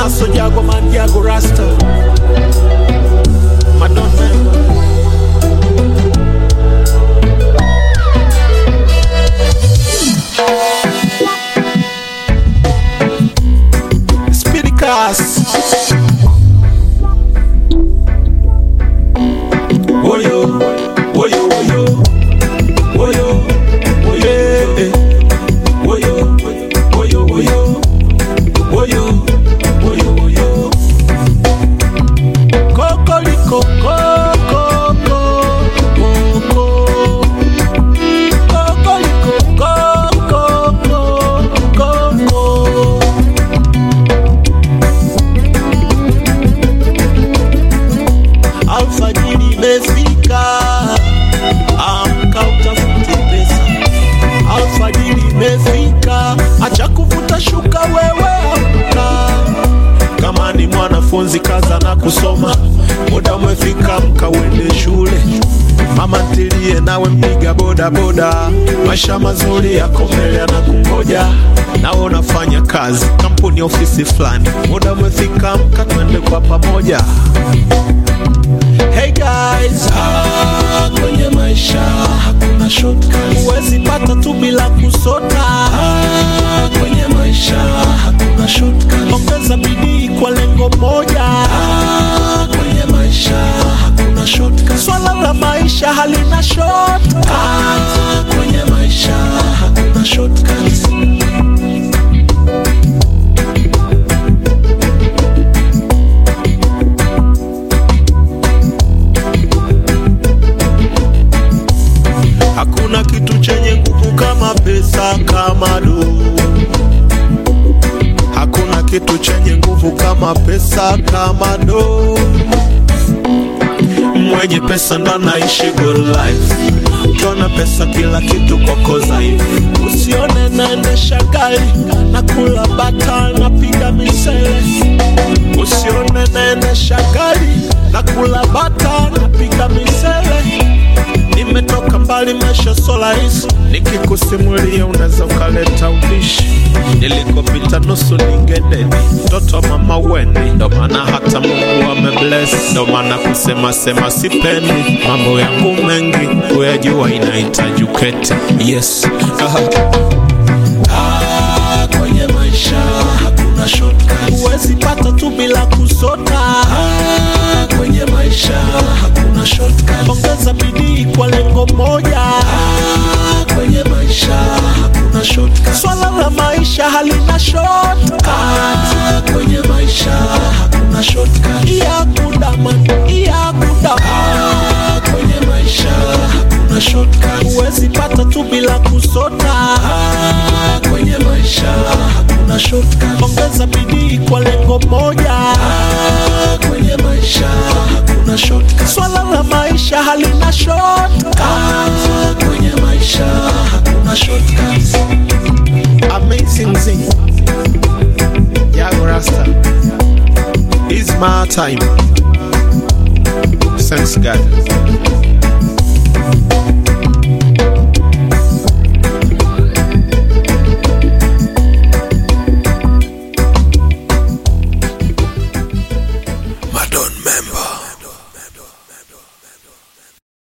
Naso Jago Man Jago Rasta Madon member Speedy Cast Woyo Woyo Woyo Woyo Woyo eh. Woyo Woyo Woyo Woyo Woyo Woyo Kokoliko Koko Koko Kokoliko Koko Koko alfajiri imefika, amka utafute pesa. Alfajiri imefika, acha kuvuta shuka wewe, amka. Kama ni mwanafunzi kaza na kusoma, muda umefika, amka uende shule. Mama ntilie nawe mpiga boda boda, maisha mazuri yako mbele yanakungoja. Nawe unafanya kazi kampuni, ofisi fulani, muda umefika, amka twende kwa pamoja. Hey guys, ah, kwenye maisha hakuna shortcuts. Huwezi pata tu bila kusota. Ah, kwenye maisha hakuna shortcuts. Ongeza bidii kwa lengo moja. Ah, kwenye maisha hakuna shortcuts. Swala la maisha halina shortcuts. Ah, kwenye maisha hakuna shortcuts. Hakuna kitu chenye nguvu kama pesa, kama do. Hakuna kitu chenye nguvu kama pesa, kama do. Mwenye pesa ndo anaishi good life. Ukiona pesa kila kitu kwako dhaifu. Usione naendesha gari na kula bata napiga misele. Usione naendesha gari na kula bata napiga misele nimetoka mbali, maisha so rahisi, nikikusimulia unaweza ukaleta ubishi. Nilikopita nusu ningedeni, mtoto wa mama weni, ndo maana hata Mungu amebless, ndo maana kusema sema sipendi mambo yangu mengi, kuyajua inahitaji uketi. Yes, Aha. Ah, kwenye maisha hakuna shortcuts. Huwezi pata tu bila kusota. Ah, kwenye maisha hakuna shortcuts. Ongeza bidii kwa lengo moja. Ah, kwenye maisha hakuna shortcuts. Swala la maisha halina shortcuts. Ah, kwenye maisha hakuna shortcuts. Iyakuda man, iyakuda. Ah, kwenye maisha hakuna shortcuts. Huwezi pata tu bila kusota. Ah, kwenye maisha hakuna shortcuts. Ongeza bidii kwa lengo moja. Ah, kwenye maisha hakuna shortcuts. Swala la maisha halina shortcuts. Ah, kwenye maisha hakuna shortcuts. Amazing thing. Yago Rasta. It's my time. Thanks God.